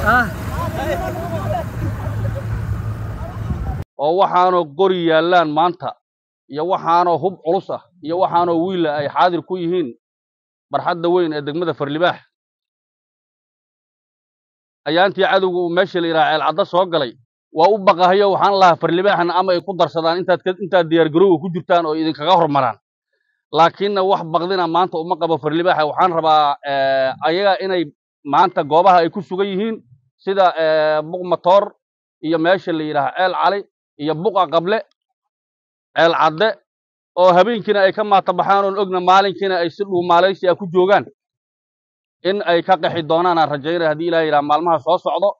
oo waxaanoo qori yaallaan maanta iyo waxaanoo hub culus ah iyo waxaanoo wiila ay xaadir ku yihiin barxadda weyn ee degmada farlibaax ayaantii cadowga uu meesha la yidhaha ceelcaddo soo galay waa u baqahayo waxaan lahaa farlibaaxna ama ay ku darsadaan intaad intaad diyaargarowga ku jirtaan oo idinkaga hormaraan laakiinna wax baqdina maanta uma qabo farlibaaxa waxaan rabaa ayaga inay maanta goobaha ay ku sugan yihiin sida buq matoor iyo meesha la yidhaha ceel cali iyo buqa qable ceel cadde oo habeenkiina ay ka maata baxaan oon ogna maalinkiina ay si dhuu maalaysi ah ku joogaan in ay ka qaxi doonaan aan rajaynaya haddii ilaha yidhaha maalmaha soo socdo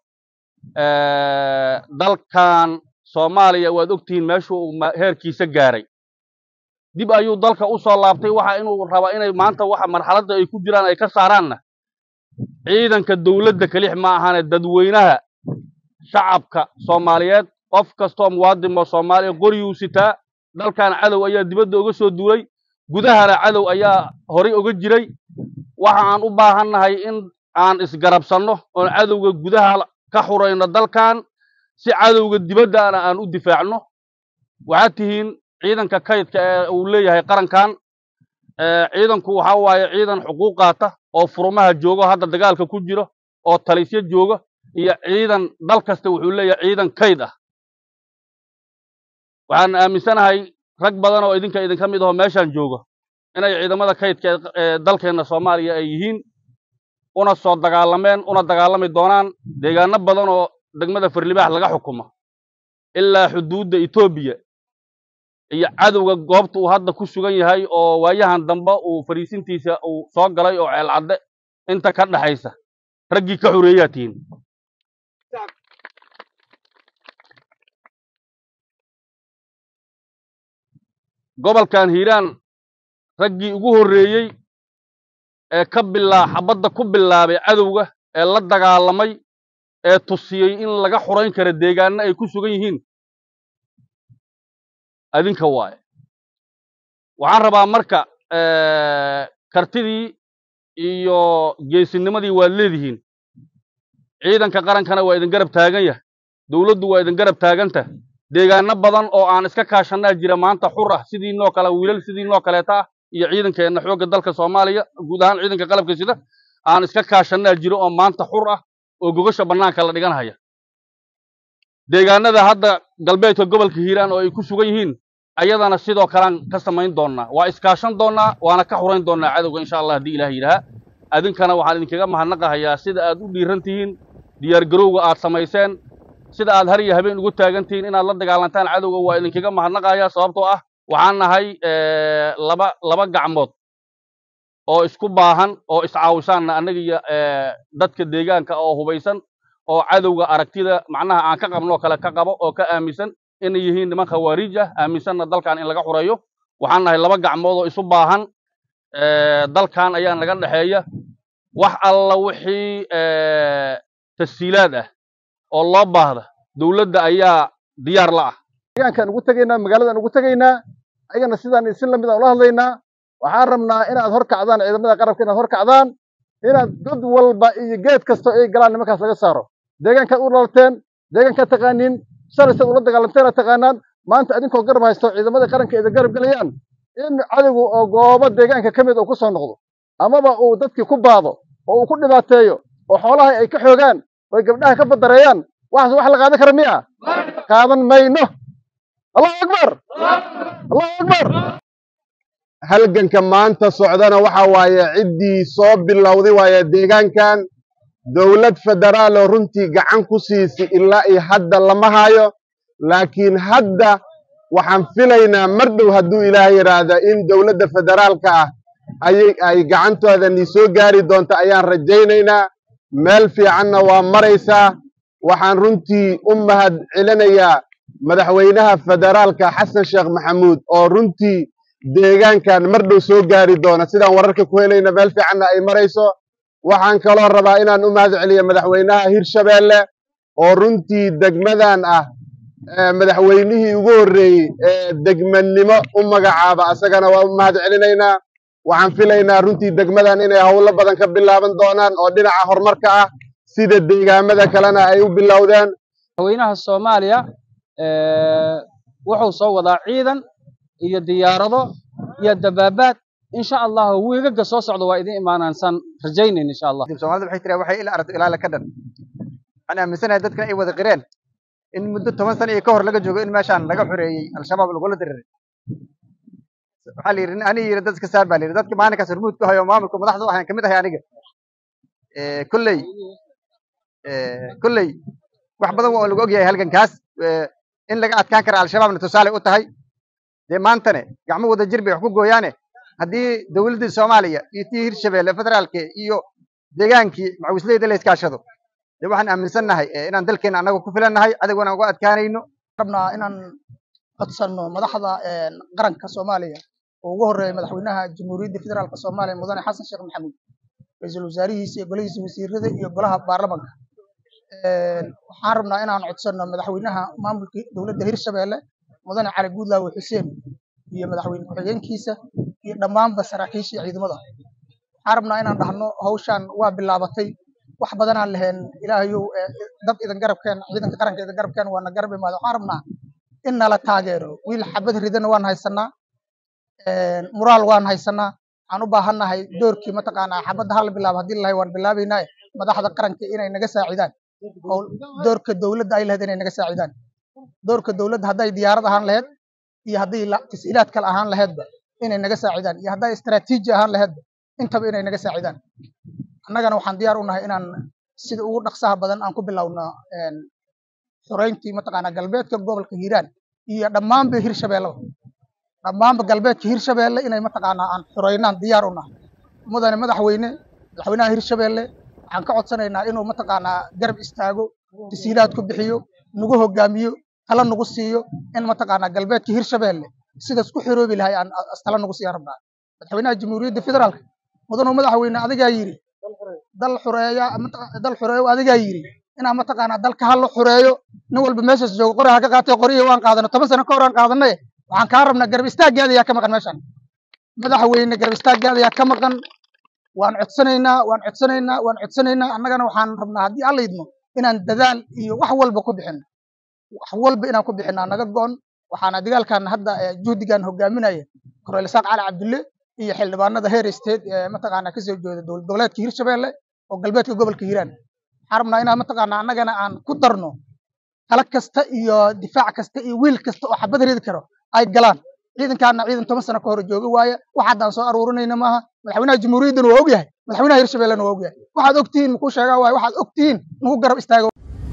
dalkan soomaaliya waad ogtihiin meeshuu uu heerkiisa gaaray dib ayuu dalka u soo laabtay waxa inuu raba inay maanta waxa marxaladda ay ku jiraan ay ka saaraanna ciidanka dowladda kelix ma ahaane dadweynaha shacabka soomaaliyeed qof kastoo muwaadin oo soomaaliya qoriyuu sitaa dalkan cadow ayaa dibadda uga soo duulay gudahana cadow ayaa horay uga jiray waxa aan u baahannahay in aan isgarabsanno oon cadowga gudaha ka xurayno dalkan si cadowga dibaddana aan u difaacno waxaad tihiin ciidanka kaydka ee uu leeyahay qarankan ciidanku waxa waaye ciidan xuquuq qaata oo furumaha joogo hadda dagaalka ku jiro oo talisyo jooga iyo ciidan dal kasta wuxuu leeyahay ciidan kayd ah waxaan aaminsanahay rag badan oo idinka idinka mid aho meeshaan jooga inay ciidamada kaydka ee dalkeenna soomaaliya ay yihiin una soo dagaalameen una dagaalami doonaan deegaano badan oo degmada farlibaax laga xukumo ilaa xuduudda etoobiya iyo cadowga goobta uu hadda ku sugan yahay oo waayahan dambe uu fariisintiisa uu soo galay oo ceelcadde inta ka dhaxaysa raggii ka xoreeyaa tihiin gobolkan hiiraan raggii ugu horreeyey ee ka bilaa xabadda ku bilaabay cadowga ee la dagaalamay ee tusiyey in laga xurayn karo deegaanno ay ku sugan yihiin adinka waaye waxaan rabaa marka kartidii iyo geesinimadii waad leedihiin ciidanka qarankana waa idin garab taagan yah dowladdu waa idin garab taaganta deegaano badan oo aan iska kaashanaa jira maanta xur ah sidiinoo kale wiilal sidiinoo kaleeta ah iyo ciidankeenna xoogga dalka soomaaliya guud ahaan ciidanka qalabka sida aan iska kaashanaa jiro oo maanta xur ah oo gogasha bannaanka la dhiganhaya deegaanada hadda galbeedka gobolka hiiraan oo ay ku sugan yihiin ayadana sidoo kalean ka samayn doonnaa waa iskaashan doonnaa waana ka xurayn doonnaa cadowga insha allah haddii ilaah yidhaha adinkana waxaan idinkaga mahadnaqahayaa sida aad u dhiiran tihiin diyaargarowga aad samayseen sida aad har iyo habeen ugu taagan tihiin inaad la dagaalantaan cadowga waa idinkaga mahadnaqahayaa sababtoo ah waxaan nahay laba laba gacmood oo isku baahan oo iscaawisaanna annaga iyo dadka deegaanka oo hubaysan oo cadowga aragtida macnaha aan ka qabnoo kale ka qabo oo ka aaminsan inay yihiin niman khawaariij ah aaminsanna dalkan in laga xureeyo waxaan nahay laba gacmood oo isu baahan dalkan ayaa naga dhexeeya wax alla wixii tashiilaad ah oo loo baahda dowladda ayaa diyaar la ah deegaankaan ugu tegaynaa magaaladan ugu tegaynaa ayagana sidaan isin lamid aan ula hadlaynaa waxaan rabnaa inaad hor kacdaan ciidamada qarabka inaad hor kacdaan inaad god walba iyo geed kasta ay galaan nimankaas laga saaro deegaankaad u dhalateen deegaankaad taqaaniin shalaysaad ula dagaalamteena taqaanaan maanta idinkoo garab haysto ciidamada qaranka idin garab gelayaan in cadowgu oo goobo deegaanka ka mid uu ku soo noqdo amaba uu dadkii ku baado oo uu ku dhibaateeyo oo xoolaha ay ka xoogaan oo gabdhaha ka badareeyaan waxaas wax la qaadan kara miya qaadan mayno allahu akbar allahu akbar halganka maanta socdana waxa waaye ciddii soo bilowday waaye deegaankan dowlad federaal oo runtii gacan ku siisi ilaa iyo hadda lama hayo laakiin hadda waxaan filaynaa mar dhow hadduu ilaah yidhaahda in dowladda federaalka ah ayay ay gacantoodani soo gaari doonta ayaan rajaynaynaa meel fiicanna waa maraysaa waxaan runtii u mahad celinayaa madaxweynaha federaalka xasan sheekh maxamuud oo runtii deegaankan mar dhow soo gaari doona sidaan wararka ku helayna meel fiicanna ay marayso waxaan kaloo rabaa inaan u mahad celiyo madaxweynaha hirshabeelle oo runtii degmadan ah madaxweynihii ugu horreeyey ee degmanimo u magacaaba asagana waa u mahad celinaynaa waxaan filaynaa runtii degmadan inay howlo badan ka bilaaban doonaan oo dhinaca horumarka ah sida deegaamada kalena ay u bilowdeen madaxweynaha soomaaliya wuxuu soo wadaa ciidan iyo diyaarado iyo dabaabaad insha allahu wiigaga soo socda waa idin imaanansaan rajaynayn insha allah soomaalida waxay tiraa waxay ila aragto ilaala ka dhan waxaan aaminsanahay dadkana ay wada qireen in muddo toban sana iyo ka hor laga joogo in meeshaan laga xoreeyey al-shabaab lagula diriray waxaa la yidhi ani yidhi dad iska saar baa la yidhi dadka maalinkaas hormuud ku hayo maamulka madaxda waxaan kamid ahay aniga kolley kolley wax badan waa lagu ogyahay halgankaas in laga adkaan kara al-shabaabna tusaale u tahay dee maantane gacmo wada jir bay wax ku gooyaane haddii dowladdii soomaaliya iyo tii hirshabeelle federaalka iyo deegaankii macawisleyda la iskaashado dee waxaan aaminsannahay inaan dalkeena annaga ku filannahay cadowgana uga adkaanayno rabnaa inaan codsanno madaxda qaranka soomaaliya oo ugu horreeya madaxweynaha jamhuuriyadda federaalka soomaaliya mudane xasan sheekh maxamuud ra-iisul wasaarihiisa iyo golihiisa wasiirada iyo golaha baarlamanka waxaan rabnaa inaan codsanno madaxweynaha maamulka dowladda hirshabeelle mudane cali guudlaawe xuseen iyo madaxweyne ku-xigeenkiisa iyo dhammaanba saraakiisha iyo ciidamada waxaan rabnaa inaan dhahno hawshaan waa bilaabatay wax badanaan lahayn ilaahayow dad idan garabkeen ciidanka qaranka idan garabkeen waana garab imaada waxaan rabnaa in nala taageero wiil xabad ridana waan haysanaa muraal waan haysanaa waxaan u baahannahay doorkii mataqaanaa xabadda hala bilaabo haddii lalahay waan bilaabaynaa madaxda qaranka inay naga saacidaan oo doorka dowladda ay lahayd inay naga saacidaan doorka dowladda hadday diyaarad ahaan lahayd iyo haddii tas'iilaad kale ahaan lahaydba inay naga saacidaan iyo hadday istaraatiiji ahaan lahaydba intaba inay naga saacidaan annagana waxaan diyaar u nahay inaan sida ugu dhaqsaha badan aan ku bilowno xoreyntii mataqaanaa galbeedka gobolka hiiraan iyo dhammaanba hirshabeelleba dhammaanba galbeedka hirshabeelle inay mataqaanaa aan xoreynaan diyaar u nahay mudane madaxweyne madaxweynaha hirshabeelle waxaan ka codsanaynaa inuu mataqaanaa garab istaago tasiilaad ku bixiyo nagu hogaamiyo tala nagu siiyo in mataqaanaa galbeedka hirshabeelle sidaas ku xiroobi lahay aan tala nagu siiyan rabnaa madaxweynaha jamhuuriyadda federaalka mudanu madaxweyne adigaa yidhi dal xureeya dal xureeyo adigaa yidhi inaan mataqaanaa dalka hala xureeyo nin walba meeshaas joogo qori ha ka qaatay qoriyo waan qaadano toban sano ka hor aan qaadanay waxaan kaa rabnaa garab istaaggeeda ayaa ka maqan meeshaan madaxweyne garab istaaggeeda ayaa ka maqan waan codsanaynaa waan codsanaynaa waan codsanaynaa annagana waxaan rabnaa haddii alla idmo inaan dadaal iyo wax walba ku bixino wax walba inaan ku bixinaa naga go'on waxaana dagaalkan hadda juhdigan hogaaminaya koreyl isaaq cali cabdulle iyo xildhibaanada heer state ee mataqaanaa kasoo jeeda dowlad goboleedka hirshabeelle oo galbeedka gobolka hiiraan waxaan rabnaa inaan mataqaanaa annagana aan ku darno tala kasta iyo difaac kasta iyo wiil kasta oo xabad ridi karo ay galaan ciidankaana ciidan toban sano ka hor jooga waaye wax haddaan soo aruurinayna maaha madaxweynaha jamhuuriyaddana waa ogyahay madaxweynaha hirshabellena waa ogyahay waxaad ogtihiin makuu sheegaa waaye waxaad ogtihiin nagu garab istaago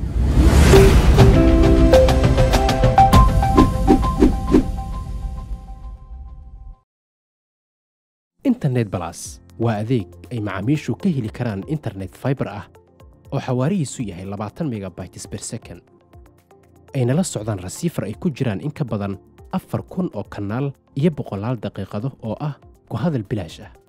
internet balas waa adeeg ay macaamiishu ka heli karaan internet fiber ah oo xawaarihiisu yahay labaatan megabytes per second ayna la socdaan rasiifar ay ku jiraan in ka badan afar kun oo kanaal iyo boqolaal daqiiqado oo ah ku hadal bilaash ah